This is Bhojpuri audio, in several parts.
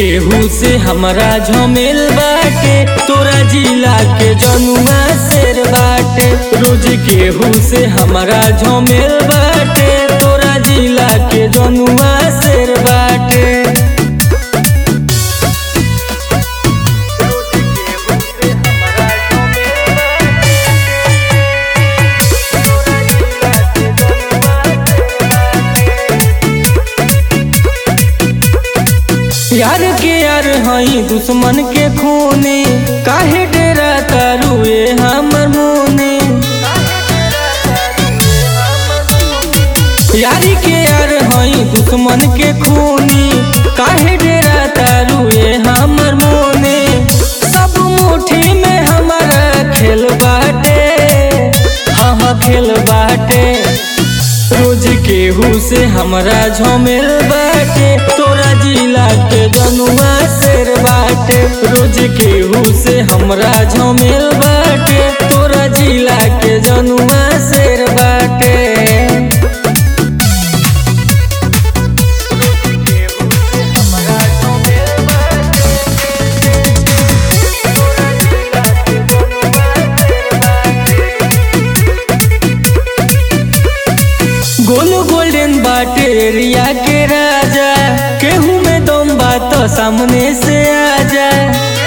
केहू से हमरा झमेल बाटे तोरा जिला के जनुआ शेर बाटे रोज केहू से हमरा झमेल बाटे तोरा जिला के जनुआ शेर बाटे यार के यार हई दुश्मन के खूने काहे डेरा तारुए हमर मोने यारी के यार हई दुश्मन के खूनी काहे डेरा तारुए हमर मोने सब मुट्ठी में हमारा खेल बाटे हाँ हाँ खेल बाटे रोज केहू से हमरा झमेल बाटे तोरा जिला के जनुआ शेर बाटे रोज केहू से हमरा झमेल बाटे तोरा जिला के जनुआ शेर बाटे गोल गोल्डन बाटे एरिया के राजा केहू में दम बात सामने से आ जाए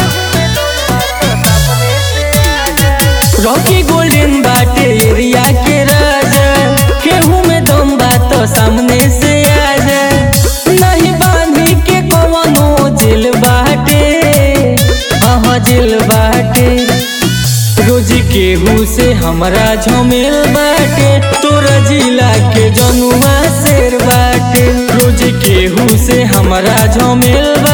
रॉकी गोल्डन बाटे एरिया के राजा केहू में दम बात सामने से आ जाए नहीं बांधी के कवनो जेल बाटे हाँ जेल बाटे रोज केहू से हमरा झमेल बाटे तोरा जिला के जनुआ शेर बाटे रोज केहू से हमरा झमेल बा